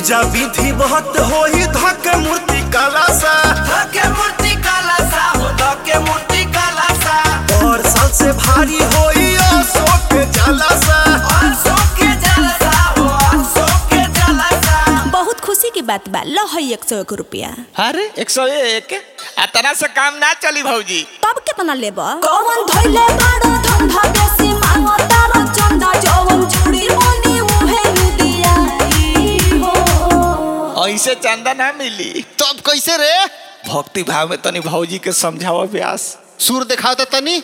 पूजा विधि बहुत होई धके मूर्ति काला सा धके मूर्ति काला सा हो धके मूर्ति काला सा और साल से भारी होई अशोक के जाला सा और सोके जलसा हो और सोके जलसा बहुत खुशी की बात बा लो है एक सौ एक रुपया अरे एक सौ एक आ तना से काम ना चली भौजी तब कितना लेब कौन धोइले बाड़ो धंधा बेसी मांगो तारो चंदा जवन चूड़ी मोनी उहे लुदियाई हो ऐसे चंदा ना मिली तब कैसे रे भक्ति भाव में तनी भौजी के समझावा व्यास सुर दिखाओ तो तनी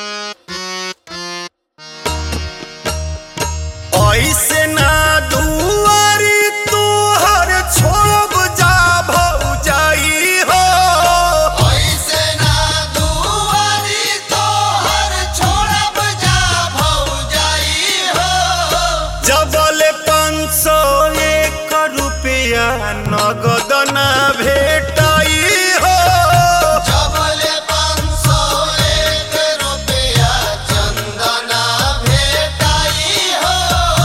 ऐसे ना दुआरी तू हर छोड़ब जा भौजाई हो ऐसे ना दुआरी तो हर छोड़ब जा भौजाई हो जबल पाँच सौ एक रुपया नगद ना भेटाई हो जबले पाँच सौ एक रुपया चंदना भेटाई हो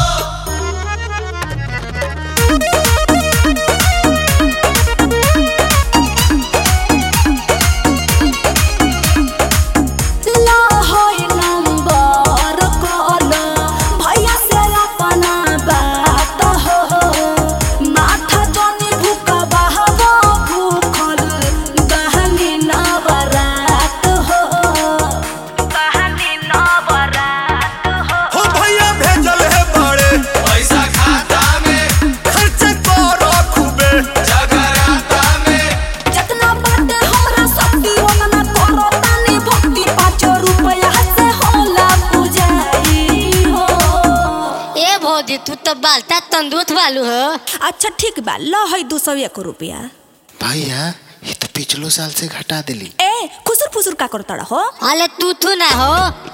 ला होई नंबर कॉल भैया से अपना बात हो माथा जनी भूख बहबो भूखल बहनी नवरात हो बहनी नवरात हो हो भैया भेजल है बड़े पैसा खाता में खर्च करो खूबे जगराता में जितना बाटे हमरा शक्ति ओतना करो तानी भक्ति पाँच रुपया से होला पूजाई हो ए भौजी तू तो बालता तंदुरुस्त वालू हो अच्छा ठीक बा लो है दो सौ एक रुपया भैया ये तो पिछलो साल से घटा दिली ए खुसुर फुसुर का करता हो अले तू तू ना हो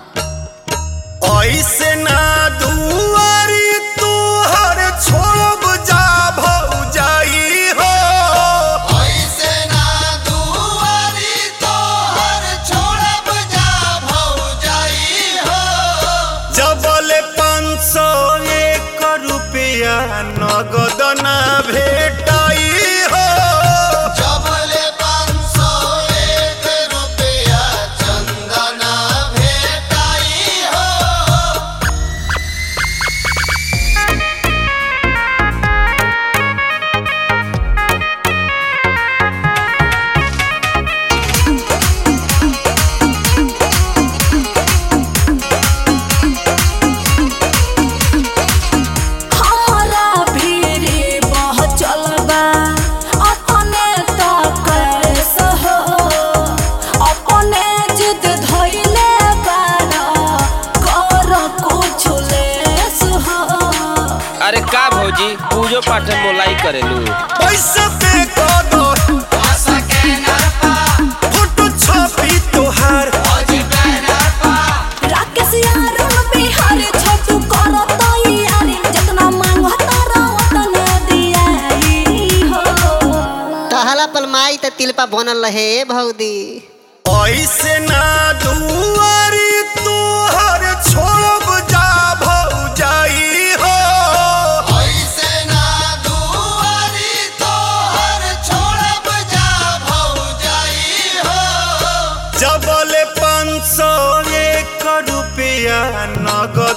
ऐसे ना दुआरी तू हर छोड़ब जा भौजाई हो ऐसे ना दुआरी तो हर छोड़ब जा भौजाई हो जबल पाँच सौ एक रुपया नगद ना भेटाई हो जबले पाँच सौ एक रुपया चंदना भेटाई हो हमरा भीरी बह चलबा अपने तो कैसे हो अपने जिद धइले बाड़ा कर कुछ लेस हो अरे का भौजी पूजो पाठ में मोलाई करेलू पैसा पे कर दो आशा के नरपा फोटो छपी तोहार भौजी बैनर पा राकेश यार बिहार छोटू कर तैयारी जितना मांगो तारा उतना दियाई हो तहला पलमाई त तिलपा बनल रहे भौदी ऐसे ना दुआरी तू हर छोड़ब जा भौजाई हो ऐसे ना दुआरी तो हर छोड़ब जा भौजाई हो जबल पाँच सौ एक रुपया नगद